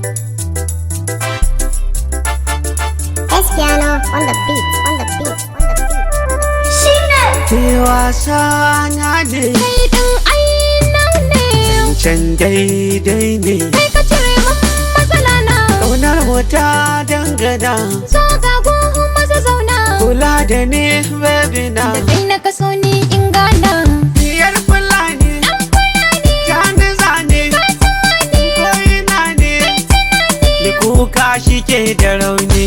Espiano on the beat, on the beat, on the beat. Ke wasa na ne Kai ɗin ainihin ne can daidai ne Kai ka cire min matsala na Ƙaunar mu ta dangana So ga gohun maza zauna Kula da ni baby na Da kai na kaso ni in gana Diyar Fulani Jani zane Koyina ne Ni kuka shi ke da rauni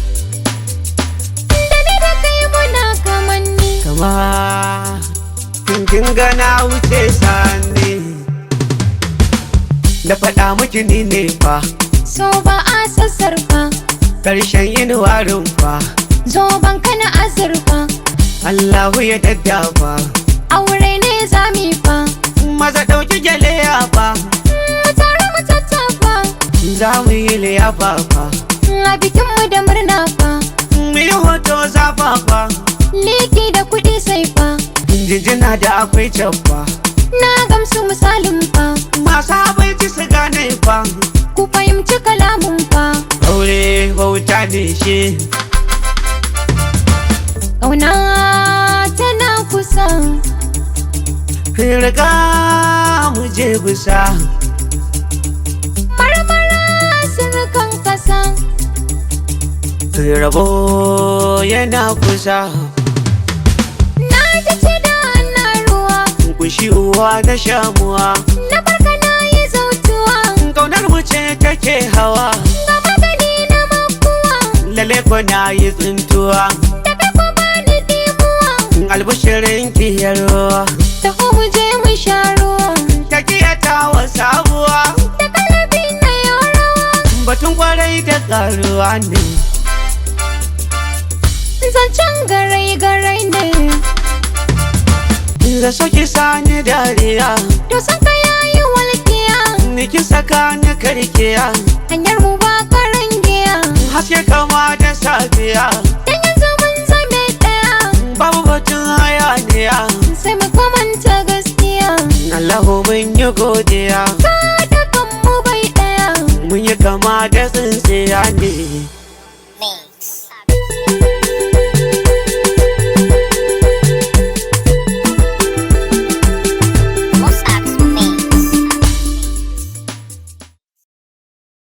Da ni da kai muna kamanni Kama Kin gana wuce sani Da faɗa miki ni ne fa So ba a sassarfa Ƙarshen yin warin fa Zo ban kana azurfa Allahu ya daddafa Aure ne zami fa Maza ɗauki gyale ya fa Mu tare mu tattafa Za mu yi liyafa fa A bikinmu da murna fa Mu yi hoto zafafa Liki da kuɗi sai fa Jinjina da akwai cabba Na gamsu misalin fa Masu abinci su gane fa Ku fahimci kalamun fa Aure bauta ne shi Ƙauna tana kusa Riga mu je bisa Marmara sirkan kasa Rabo yana kusa Na ji ci da na ruwa Kushi uwa da shamuwa Na barka na yi zautuwa Kaunar mu ce take hawa Ga magani na makuwa Lale ko na yi tsintuwa Da kai ko bani dimuwa Albishirin kiyarwa Taho mu je mu sha ruwa Ta kiyata wa sabuwa Da kalabi na yau rawa Batun kwarai da karuwa ne Zancen garai garai ne Da soki sani dariya To san ka yayi walƙiya Niki saka ni karkiya Hanyar mu ba karangiya Haske kama da safiya Dan yanzu mun zame ɗaya Babu batun hayaniya Sai mu kamanta gaskiya Allahu mun yi godiya Ka da kanmu bai ɗaya Mun yi kama da tsintsiya ne